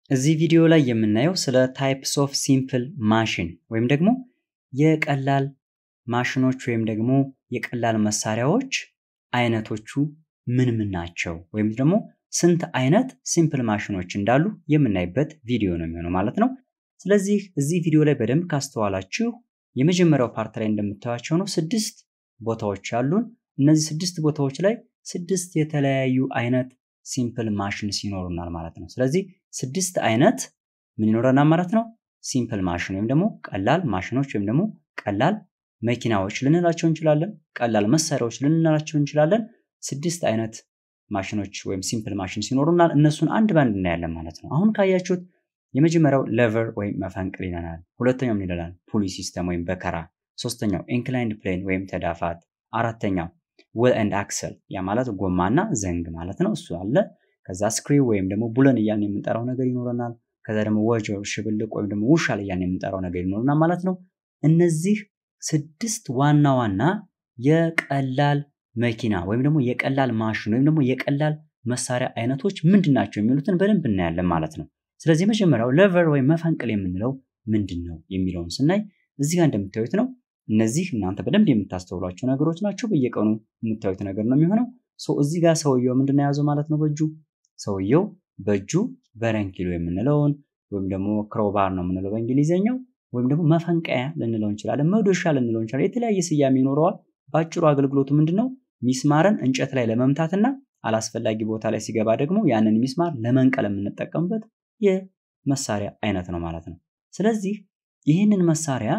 እዚህ ቪዲዮ ላይ የምናየው ስለ ታይፕስ ኦፍ ሲምፕል ማሽን ወይም ደግሞ የቀላል ማሽኖች ወይም ደግሞ የቀላል መሳሪያዎች አይነቶቹ ምን ምን ናቸው ወይም ደግሞ ስንት አይነት ሲምፕል ማሽኖች እንዳሉ የምናይበት ቪዲዮ ነው የሚሆነው ማለት ነው። ስለዚህ እዚህ ቪዲዮ ላይ በደንብ ካስተዋላችሁ የመጀመሪያው ፓርት ላይ እንደምታዩቸው ነው ስድስት ቦታዎች አሉን። እነዚህ ስድስት ቦታዎች ላይ ስድስት የተለያዩ አይነት ሲምፕል ማሽንስ ይኖሩናል ማለት ነው። ስለዚህ ስድስት አይነት ምን ይኖረናል ማለት ነው? ሲምፕል ማሽን ወይም ደግሞ ቀላል ማሽኖች ወይም ደግሞ ቀላል መኪናዎች ልንላቸው እንችላለን። ቀላል መሳሪያዎች ልንላቸው እንችላለን። ስድስት አይነት ማሽኖች ወይም ሲምፕል ማሽንስ ይኖሩናል። እነሱን አንድ ባንድ እናያለን ማለት ነው። አሁን ካያችሁት የመጀመሪያው ሌቨር ወይም መፈንቅል ይለናል። ሁለተኛው ምን ይለናል? ፑሊ ሲስተም ወይም በከራ። ሶስተኛው ኢንክላይንድ ፕሌን ወይም ተዳፋት። አራተኛው ዊል ኤንድ አክሰል ያ ማለት ጎማና ዘንግ ማለት ነው። እሱ አለ። ከዛ ስክሪው ወይም ደግሞ ቡለን እያልን የምንጠራው ነገር ይኖረናል። ከዛ ደግሞ ወጅ ሽብልቅ ወይም ደግሞ ውሻል እያልን የምንጠራው ነገር ይኖረናል ማለት ነው። እነዚህ ስድስት ዋና ዋና የቀላል መኪና ወይም ደግሞ የቀላል ማሽን ወይም ደግሞ የቀላል መሳሪያ አይነቶች ምንድን ናቸው የሚሉትን በደንብ እናያለን ማለት ነው። ስለዚህ የመጀመሪያው ሌቨር ወይም መፈንቅል የምንለው ምንድን ነው የሚለውን ስናይ እዚህ ጋር እንደምታዩት ነው። እነዚህ እናንተ በደንብ የምታስተውሏቸው ነገሮች ናቸው። በየቀኑ የምታዩት ነገር ነው የሚሆነው። እዚህ ጋር ሰውየው ምንድን ነው የያዘው ማለት ነው በእጁ ሰውየው በእጁ በረንኪሎ የምንለውን ወይም ደግሞ ክሮባር ነው የምንለው በእንግሊዝኛው ወይም ደግሞ መፈንቀያ ልንለው እንችላለን፣ መዶሻ ልንለው እንችላለን። የተለያየ ስያሜ ይኖረዋል። በአጭሩ አገልግሎቱ ምንድን ነው? ሚስማርን እንጨት ላይ ለመምታትና አላስፈላጊ ቦታ ላይ ሲገባ ደግሞ ያንን ሚስማር ለመንቀል የምንጠቀምበት የመሳሪያ አይነት ነው ማለት ነው። ስለዚህ ይህንን መሳሪያ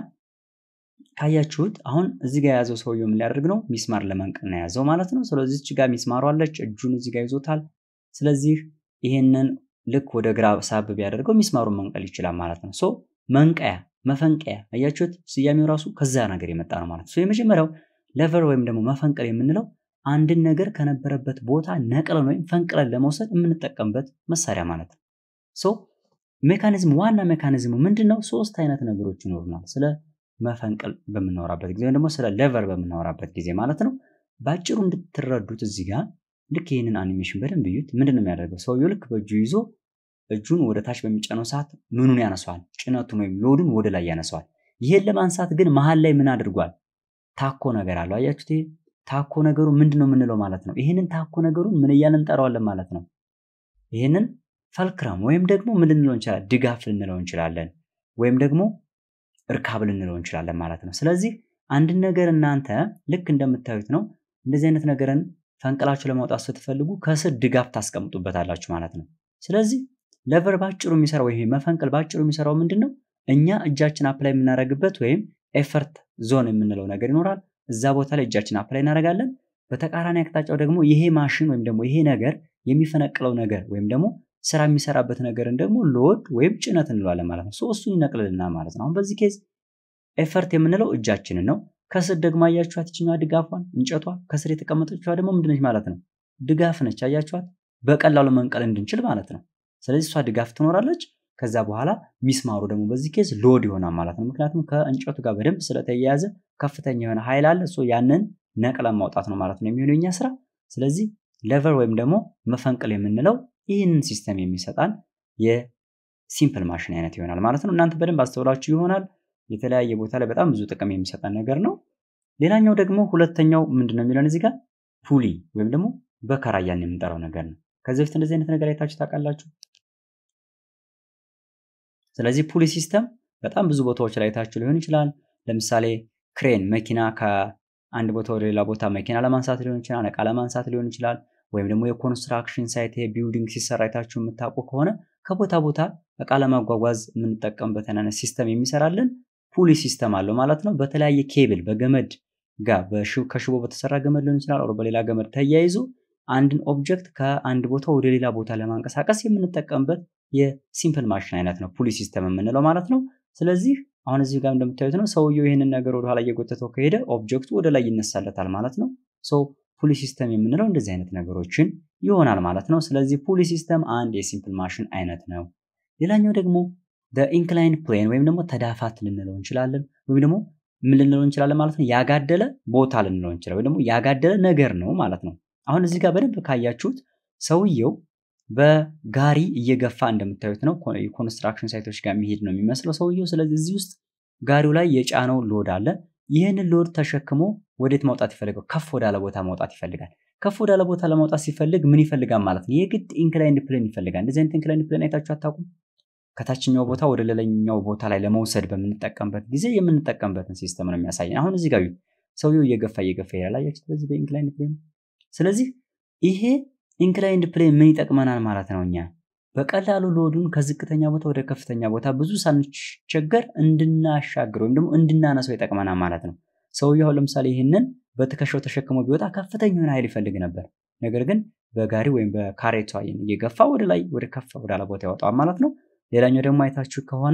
ካያችሁት አሁን እዚህ ጋር የያዘው ሰውየው ምን ሊያደርግ ነው? ሚስማር ለመንቀል ነው የያዘው ማለት ነው። ስለዚህ እዚህ ጋር ሚስማሩ አለች፣ እጁን እዚህ ጋር ይዞታል። ስለዚህ ይህንን ልክ ወደ ግራ ሳብ ቢያደርገው ሚስማሩን መንቀል ይችላል ማለት ነው። ሶ መንቀያ፣ መፈንቀያ አያችሁት? ስያሜው ራሱ ከዛ ነገር የመጣ ነው ማለት ነው። የመጀመሪያው ሌቨር ወይም ደግሞ መፈንቀል የምንለው አንድን ነገር ከነበረበት ቦታ ነቅለን ወይም ፈንቅለን ለመውሰድ የምንጠቀምበት መሳሪያ ማለት ነው። ሶ ሜካኒዝም ዋና ሜካኒዝሙ ምንድን ነው? ሶስት አይነት ነገሮች ይኖሩናል ስለ መፈንቅል በምናወራበት ጊዜ ወይም ደግሞ ስለ ሌቨር በምናወራበት ጊዜ ማለት ነው። በአጭሩ እንድትረዱት እዚህ ጋር ልክ ይህንን አኒሜሽን በደንብ እዩት። ምንድን ነው የሚያደርገው? ሰውየው ልክ በእጁ ይዞ እጁን ወደ ታች በሚጫነው ሰዓት ምኑን ያነሷል? ጭነቱን ወይም ሎዱን ወደ ላይ ያነሷል። ይሄን ለማንሳት ግን መሀል ላይ ምን አድርጓል? ታኮ ነገር አለው። አያችሁት? ይሄ ታኮ ነገሩ ምንድን ነው የምንለው ማለት ነው። ይህንን ታኮ ነገሩን ምን እያልን እንጠራዋለን ማለት ነው። ይህንን ፈልክረም ወይም ደግሞ ምን ልንለው እንችላለን? ድጋፍ ልንለው እንችላለን። ወይም ደግሞ እርካብ ልንለው እንችላለን ማለት ነው። ስለዚህ አንድን ነገር እናንተ ልክ እንደምታዩት ነው። እንደዚህ አይነት ነገርን ፈንቅላችሁ ለማውጣት ስትፈልጉ ከስር ድጋፍ ታስቀምጡበታላችሁ ማለት ነው። ስለዚህ ሌቨር ባጭሩ የሚሰራው ይሄ መፈንቅል ባጭሩ የሚሰራው ምንድን ነው? እኛ እጃችን አፕላይ የምናደርግበት ወይም ኤፈርት ዞን የምንለው ነገር ይኖራል። እዛ ቦታ ላይ እጃችን አፕላይ እናደርጋለን። በተቃራኒ አቅጣጫው ደግሞ ይሄ ማሽን ወይም ደግሞ ይሄ ነገር የሚፈነቅለው ነገር ወይም ደግሞ ስራ የሚሰራበት ነገርን ደግሞ ሎድ ወይም ጭነት እንለዋለን ማለት ነው። እሱን ይነቅልልናል ማለት ነው። አሁን በዚህ ኬዝ ኤፈርት የምንለው እጃችንን ነው። ከስር ደግሞ አያችኋት ይችኛዋ ድጋፏን እንጨቷ ከስር የተቀመጠችዋ ደግሞ ምንድነች ማለት ነው? ድጋፍ ነች። አያችኋት በቀላሉ መንቀል እንድንችል ማለት ነው። ስለዚህ እሷ ድጋፍ ትኖራለች። ከዛ በኋላ ሚስማሩ ደግሞ በዚህ ኬዝ ሎድ ይሆናል ማለት ነው። ምክንያቱም ከእንጨቱ ጋር በደንብ ስለተያያዘ ከፍተኛ የሆነ ኃይል አለ። እሱ ያንን ነቅለን ማውጣት ነው ማለት ነው የሚሆነው የኛ ስራ። ስለዚህ ሌቨር ወይም ደግሞ መፈንቅል የምንለው ይህንን ሲስተም የሚሰጣን የሲምፕል ማሽን አይነት ይሆናል ማለት ነው። እናንተ በደንብ አስተውላችሁ ይሆናል። የተለያየ ቦታ ላይ በጣም ብዙ ጥቅም የሚሰጠን ነገር ነው። ሌላኛው ደግሞ ሁለተኛው ምንድን ነው የሚለን እዚህ ጋር ፑሊ ወይም ደግሞ በከራ እያልን የምንጠራው ነገር ነው። ከዚህ በፊት እንደዚህ አይነት ነገር አይታችሁ ታውቃላችሁ? ስለዚህ ፑሊ ሲስተም በጣም ብዙ ቦታዎች ላይ አይታችሁ ሊሆን ይችላል። ለምሳሌ ክሬን መኪና ከአንድ ቦታ ወደ ሌላ ቦታ መኪና ለማንሳት ሊሆን ይችላል፣ እቃ ለማንሳት ሊሆን ይችላል። ወይም ደግሞ የኮንስትራክሽን ሳይት ቢልዲንግ ሲሰራ አይታችሁ የምታውቁ ከሆነ ከቦታ ቦታ እቃ ለማጓጓዝ የምንጠቀምበት አይነት ሲስተም የሚሰራልን ፑሊ ሲስተም አለው ማለት ነው። በተለያየ ኬብል በገመድ ጋር ከሽቦ በተሰራ ገመድ ሊሆን ይችላል፣ ኦር በሌላ ገመድ ተያይዞ አንድን ኦብጀክት ከአንድ ቦታ ወደ ሌላ ቦታ ለማንቀሳቀስ የምንጠቀምበት የሲምፕል ማሽን አይነት ነው ፑሊ ሲስተም የምንለው ማለት ነው። ስለዚህ አሁን እዚህ ጋር እንደምታዩት ነው ሰውየው ይህንን ነገር ወደኋላ እየጎተተው ከሄደ ኦብጀክቱ ወደ ላይ ይነሳለታል ማለት ነው። ሶ ፑሊ ሲስተም የምንለው እንደዚህ አይነት ነገሮችን ይሆናል ማለት ነው። ስለዚህ ፑሊ ሲስተም አንድ የሲምፕል ማሽን አይነት ነው። ሌላኛው ደግሞ ኢንክላይን ፕሌን ወይም ደግሞ ተዳፋት ልንለው እንችላለን ወይም ደግሞ ምን ልንለው እንችላለን ማለት ነው። ያጋደለ ቦታ ልንለው እንችላለን ወይም ደግሞ ያጋደለ ነገር ነው ማለት ነው። አሁን እዚህ ጋር በደንብ ካያችሁት ሰውየው በጋሪ እየገፋ እንደምታዩት ነው። የኮንስትራክሽን ሳይቶች ጋር የሚሄድ ነው የሚመስለው ሰውየው። ስለዚህ እዚህ ውስጥ ጋሪው ላይ የጫነው ሎድ አለ። ይህንን ሎድ ተሸክሞ ወዴት ማውጣት ይፈልጋል? ከፍ ወዳለ ቦታ ማውጣት ይፈልጋል። ከፍ ወዳለ ቦታ ለማውጣት ሲፈልግ ምን ይፈልጋል ማለት ነው? የግድ ኢንክላይንድ ፕሌን ይፈልጋል። እንደዚህ አይነት ኢንክላይንድ ፕሌን አይታችሁ አታውቁም? ከታችኛው ቦታ ወደ ሌላኛው ቦታ ላይ ለመውሰድ በምንጠቀምበት ጊዜ የምንጠቀምበትን ሲስተም ነው የሚያሳየን። አሁን እዚህ ጋር ሰውየው እየገፋ እየገፋ ይሄዳል። አያችሁት? በዚህ በኢንክላይንድ ፕሌን። ስለዚህ ይሄ ኢንክላይንድ ፕሌን ምን ይጠቅመናል ማለት ነው? እኛ በቀላሉ ሎዱን ከዝቅተኛ ቦታ ወደ ከፍተኛ ቦታ ብዙ ሳንቸገር እንድናሻግር ወይም ደግሞ እንድናነሰው ይጠቅመናል ማለት ነው። ሰውየው ለምሳሌ ይህንን በትከሻው ተሸክሞ ቢወጣ ከፍተኛ የሆነ ኃይል ይፈልግ ነበር። ነገር ግን በጋሪ ወይም በካሬቷ እየገፋ ወደ ላይ ወደ ከፍ ወዳለ ቦታ ያወጣዋል ማለት ነው። ሌላኛው ደግሞ አይታችሁ ከሆነ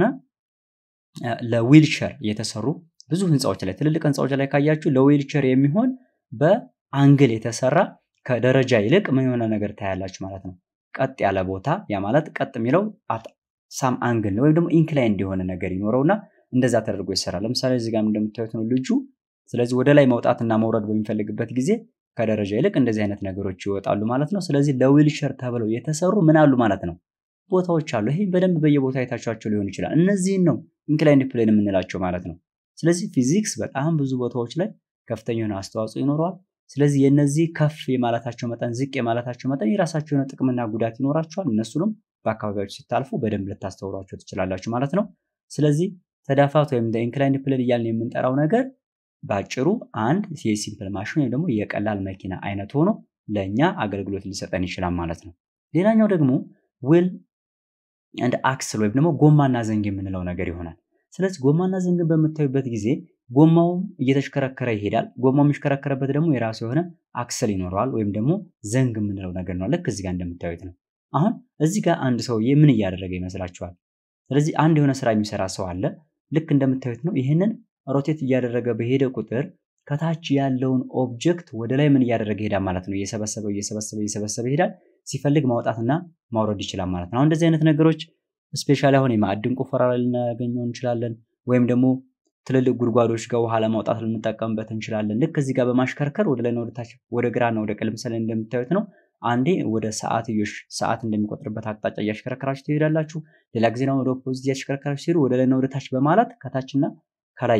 ለዊልቸር የተሰሩ ብዙ ህንፃዎች ላይ ትልልቅ ህንፃዎች ላይ ካያችሁ ለዊልቸር የሚሆን በአንግል የተሰራ ከደረጃ ይልቅ ምን የሆነ ነገር ታያላችሁ ማለት ነው። ቀጥ ያለ ቦታ ያ ማለት ቀጥ የሚለው ሳም አንግል ነው ወይም ደግሞ ኢንክላይንድ የሆነ ነገር ይኖረውና እንደዛ ተደርጎ ይሰራል። ለምሳሌ እዚህ ጋር እንደምታዩት ነው ልጁ። ስለዚህ ወደ ላይ መውጣትና መውረድ በሚፈልግበት ጊዜ ከደረጃ ይልቅ እንደዚህ አይነት ነገሮች ይወጣሉ ማለት ነው። ስለዚህ ለዊልቸር ተብለው የተሰሩ ምን አሉ ማለት ነው ቦታዎች አሉ። ይሄ በደንብ በየቦታ አይታችኋቸው ሊሆን ይችላል። እነዚህን ነው ኢንክላይንድ ፕሌን የምንላቸው ማለት ነው። ስለዚህ ፊዚክስ በጣም ብዙ ቦታዎች ላይ ከፍተኛ የሆነ አስተዋጽኦ ይኖረዋል። ስለዚህ የነዚህ ከፍ የማለታቸው መጠን ዝቅ የማለታቸው መጠን የራሳቸው የሆነ ጥቅምና ጉዳት ይኖራቸዋል። እነሱንም በአካባቢዎች ስታልፉ በደንብ ልታስተውሏቸው ትችላላችሁ ማለት ነው። ስለዚህ ተዳፋት ወይም ኢንክላይንድ ፕሌን እያልን የምንጠራው ነገር በአጭሩ አንድ የሲምፕል ማሽን ወይም ደግሞ የቀላል መኪና አይነት ሆኖ ለእኛ አገልግሎት ሊሰጠን ይችላል ማለት ነው። ሌላኛው ደግሞ ዊል እንደ አክስል ወይም ደግሞ ጎማና ዘንግ የምንለው ነገር ይሆናል። ስለዚህ ጎማና ዘንግን በምታዩበት ጊዜ ጎማውም እየተሽከረከረ ይሄዳል። ጎማው የሚሽከረከረበት ደግሞ የራሱ የሆነ አክስል ይኖረዋል ወይም ደግሞ ዘንግ የምንለው ነገር ነው። ልክ እዚህ ጋር እንደምታዩት ነው። አሁን እዚህ ጋር አንድ ሰውዬ ምን እያደረገ ይመስላችኋል? ስለዚህ አንድ የሆነ ስራ የሚሰራ ሰው አለ። ልክ እንደምታዩት ነው። ይህንን ሮቴት እያደረገ በሄደ ቁጥር ከታች ያለውን ኦብጀክት ወደ ላይ ምን እያደረገ ይሄዳል ማለት ነው። እየሰበሰበ እየሰበሰበ እየሰበሰበ ይሄዳል። ሲፈልግ ማውጣትና ማውረድ ይችላል ማለት ነው። አሁን እንደዚህ አይነት ነገሮች ስፔሻሊ አሁን የማዕድን ቁፈራ ላይ ልናገኘው እንችላለን። ወይም ደግሞ ትልልቅ ጉድጓዶች ጋር ውሃ ለማውጣት ልንጠቀምበት እንችላለን። ልክ እዚህ ጋር በማሽከርከር ወደ ላይና ወደ ታች ወደ ግራና ወደ ቀኝ ለምሳሌ እንደምታዩት ነው። አንዴ ወደ ሰዓትዮሽ ሰዓት እንደሚቆጥርበት አቅጣጫ እያሽከረከራችሁ ትሄዳላችሁ። ሌላ ጊዜ ደግሞ ወደ ኦፖዚት እያሽከረከራችሁ ሲሄዱ ወደ ላይና ወደ ታች በማለት ከታችና ከላይ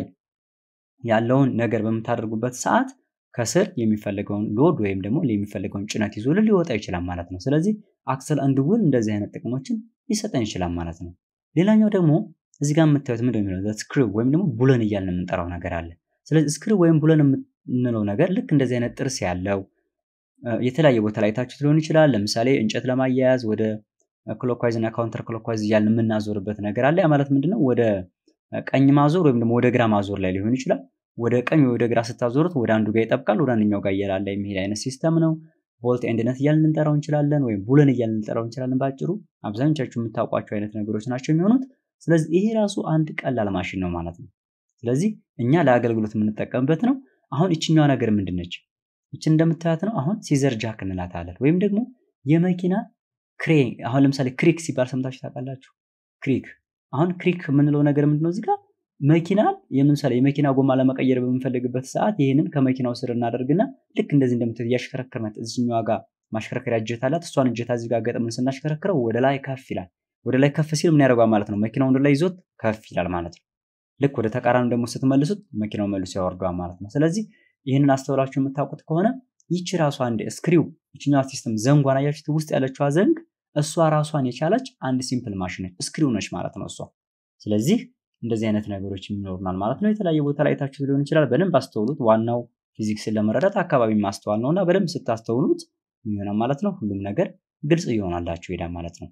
ያለውን ነገር በምታደርጉበት ሰዓት ከስር የሚፈልገውን ሎድ ወይም ደግሞ የሚፈልገውን ጭነት ይዞልን ሊወጣ ይችላል ማለት ነው። ስለዚህ አክሰል አንድ ዊል እንደዚህ አይነት ጥቅሞችን ሊሰጠን ይችላል ማለት ነው። ሌላኛው ደግሞ እዚህ ጋር የምታዩት ምንድን ነው የሚለው ስክሪው ወይም ደግሞ ቡለን እያልን የምንጠራው ነገር አለ። ስለዚህ ስክሪው ወይም ቡለን የምንለው ነገር ልክ እንደዚህ አይነት ጥርስ ያለው የተለያየ ቦታ ላይ ታችሁት ሊሆን ይችላል። ለምሳሌ እንጨት ለማያያዝ ወደ ክሎክዋይዝ እና ካውንተር ክሎክዋይዝ እያልን የምናዞርበት ነገር አለ። ያ ማለት ምንድነው ወደ ቀኝ ማዞር ወይም ደግሞ ወደ ግራ ማዞር ላይ ሊሆን ይችላል። ወደ ቀኝ ወደ ግራ ስታዞሩት ወደ አንዱ ጋር ይጠብቃል፣ ወደ አንደኛው ጋር እየላለ የሚሄድ አይነት ሲስተም ነው። ቦልት ኤንድነት እያልን ልንጠራው እንችላለን፣ ወይም ቡለን እያልን ልንጠራው እንችላለን። በአጭሩ አብዛኞቻችሁ የምታውቋቸው አይነት ነገሮች ናቸው የሚሆኑት። ስለዚህ ይሄ ራሱ አንድ ቀላል ማሽን ነው ማለት ነው። ስለዚህ እኛ ለአገልግሎት የምንጠቀምበት ነው። አሁን ይችኛዋ ነገር ምንድን ነች? ይችን እንደምታያት ነው። አሁን ሲዘር ጃክ እንላታለን፣ ወይም ደግሞ የመኪና ክሬ አሁን ለምሳሌ ክሪክ ሲባል ሰምታችሁ ታውቃላችሁ? ክሪክ አሁን ክሪክ የምንለው ነገር ምንድነው? እዚህ ጋር መኪናን የምንሰለ የመኪና ጎማ ለመቀየር በምንፈልግበት ሰዓት ይህንን ከመኪናው ስር እናደርግና ልክ እንደዚህ እንደምትል እያሽከረከርናት እዚህኛዋ ጋር ማሽከረከሪያ እጀታ አላት። እሷን እጀታ እዚህ ጋር ገጥምን ስናሽከረክረው ወደ ላይ ከፍ ይላል። ወደ ላይ ከፍ ሲል ምን ያደርገዋል ማለት ነው? መኪናው ወደ ላይ ይዞት ከፍ ይላል ማለት ነው። ልክ ወደ ተቃራኒ ደግሞ ስትመልሱት መኪናው መልሶ ያወርደዋል ማለት ነው። ስለዚህ ይህንን አስተውላችሁ የምታውቁት ከሆነ ይቺ ራሷ አንድ ስክሪው ይችኛዋ ሲስተም ዘንጓን አያችሁት? ውስጥ ያለችዋ ዘንግ እሷ ራሷን የቻለች አንድ ሲምፕል ማሽን ነች፣ ስክሪው ነች ማለት ነው እሷ። ስለዚህ እንደዚህ አይነት ነገሮች ይኖሩናል ማለት ነው። የተለያየ ቦታ ላይ ታችሁት ሊሆን ይችላል። በደንብ አስተውሉት። ዋናው ፊዚክስን ለመረዳት አካባቢ ማስተዋል ነው እና በደንብ ስታስተውሉት የሚሆናል ማለት ነው። ሁሉም ነገር ግልጽ እየሆናላችሁ ይሄዳል ማለት ነው።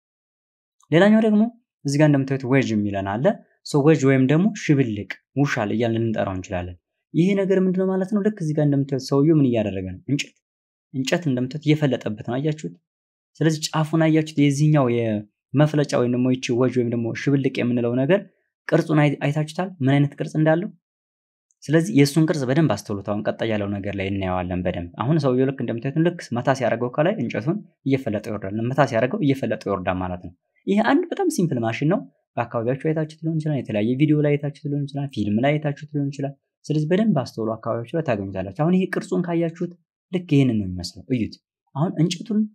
ሌላኛው ደግሞ እዚህ ጋር እንደምታዩት ዌጅ የሚለን አለ። ዌጅ ወይም ደግሞ ሽብልቅ ውሻል እያልን ልንጠራው እንችላለን። ይሄ ነገር ምንድነው ማለት ነው? ልክ እዚህ ጋር እንደምታዩት ሰውየው ምን እያደረገ ነው? እንጨት እንጨት እንደምታዩት እየፈለጠበት ነው። አያችሁት? ስለዚህ ጫፉን አያችሁት? የዚህኛው የመፍለጫ ወይም ደግሞ ይቺ ወጅ ወይም ደግሞ ሽብልቅ የምንለው ነገር ቅርጹን አይታችሁታል? ምን አይነት ቅርጽ እንዳለው። ስለዚህ የእሱን ቅርጽ በደንብ አስተውሉት። አሁን ቀጣይ ያለው ነገር ላይ እናየዋለን በደንብ። አሁን ሰውየው ልክ እንደምታዩት ልክ መታ ሲያደርገው ከላይ እንጨቱን እየፈለጠ ይወርዳል። መታ ሲያደርገው እየፈለጠ ይወርዳል ማለት ነው። ይሄ አንድ በጣም ሲምፕል ማሽን ነው። በአካባቢያችሁ አይታችሁት ሊሆን ይችላል። የተለያየ ቪዲዮ ላይ አይታችሁት ሊሆን ይችላል። ፊልም ላይ አይታችሁት ሊሆን ይችላል። ስለዚህ በደንብ አስተውሉ። አካባቢያችሁ ላይ ታገኙታላችሁ። አሁን ይሄ ቅርጹን ካያችሁት ልክ ይህንን ነው የሚመስለው። እዩት። አሁን እንጨቱን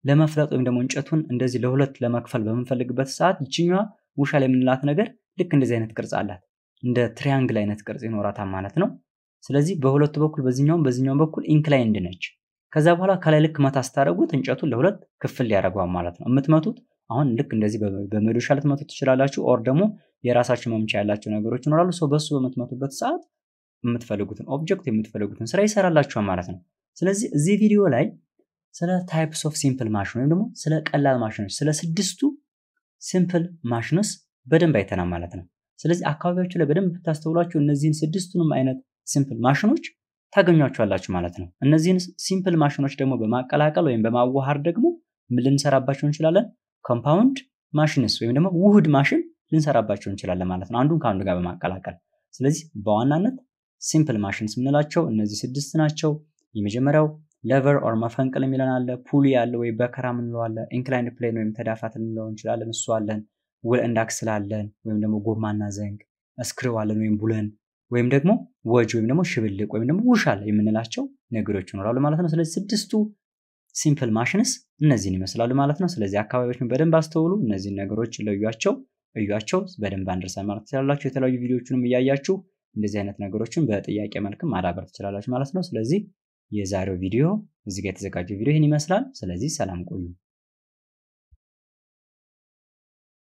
ለመፍለጥ ወይም ደግሞ እንጨቱን እንደዚህ ለሁለት ለመክፈል በምንፈልግበት ሰዓት ይችኛዋ ውሻ ላይ የምንላት ነገር ልክ እንደዚህ አይነት ቅርጽ አላት። እንደ ትሪያንግል አይነት ቅርጽ ይኖራታል ማለት ነው። ስለዚህ በሁለቱ በኩል በዚህኛውም በዚህኛውም በኩል ኢንክላይንድ ነች። ከዛ በኋላ ከላይ ልክ መታ ስታደርጉት እንጨቱን ለሁለት ክፍል ያደርገዋል ማለት ነው። የምትመቱት አሁን ልክ እንደዚህ በመዶሻ ልትመቱት ትችላላችሁ። ኦር ደግሞ የራሳችሁ መምቻ ያላቸው ነገሮች ይኖራሉ። ሰው በሱ በምትመቱበት ሰዓት የምትፈልጉትን ኦብጀክት የምትፈልጉትን ስራ ይሰራላችኋል ማለት ነው። ስለዚህ እዚህ ቪዲዮ ላይ ስለ ታይፕስ ኦፍ ሲምፕል ማሽን ወይም ደግሞ ስለ ቀላል ማሽኖች ስለ ስድስቱ ሲምፕል ማሽንስ በደንብ አይተናል ማለት ነው። ስለዚህ አካባቢያችሁ ላይ በደንብ ብታስተውሏቸው እነዚህን ስድስቱንም አይነት ሲምፕል ማሽኖች ታገኟቸዋላችሁ ማለት ነው። እነዚህን ሲምፕል ማሽኖች ደግሞ በማቀላቀል ወይም በማዋሃድ ደግሞ ምን ልንሰራባቸው እንችላለን? ኮምፓውንድ ማሽንስ ወይም ደግሞ ውህድ ማሽን ልንሰራባቸው እንችላለን ማለት ነው፣ አንዱን ከአንዱ ጋር በማቀላቀል። ስለዚህ በዋናነት ሲምፕል ማሽንስ የምንላቸው እነዚህ ስድስት ናቸው። የመጀመሪያው ሌቨር ኦር መፈንቅል የሚለን አለ። ፑሊ አለ ወይ በከራ ምንለው አለ። ኢንክላይንድ ፕሌን ወይም ተዳፋት ልንለው እንችላለን፣ እሱ አለን። ውል እንዳክስል አለን ወይም ደግሞ ጎማና ዘንግ፣ እስክሪው አለን ወይም ቡለን ወይም ደግሞ ወጅ ወይም ደግሞ ሽብልቅ ወይም ደግሞ ውሻል የምንላቸው ነገሮች ይኖራሉ ማለት ነው። ስለዚህ ስድስቱ ሲምፕል ማሽንስ እነዚህን ይመስላሉ ማለት ነው። ስለዚህ አካባቢዎችን በደንብ አስተውሉ፣ እነዚህን ነገሮች ለዩቸው፣ እዩቸው፣ በደንብ አንደርሳን ማለት ትችላላችሁ። የተለያዩ ቪዲዮዎችንም እያያችሁ እንደዚህ አይነት ነገሮችን በጥያቄ መልክም ማዳበር ትችላላችሁ ማለት ነው። ስለዚህ የዛሬው ቪዲዮ እዚህ ጋር የተዘጋጀው ቪዲዮ ይህን ይመስላል። ስለዚህ ሰላም ቆዩ።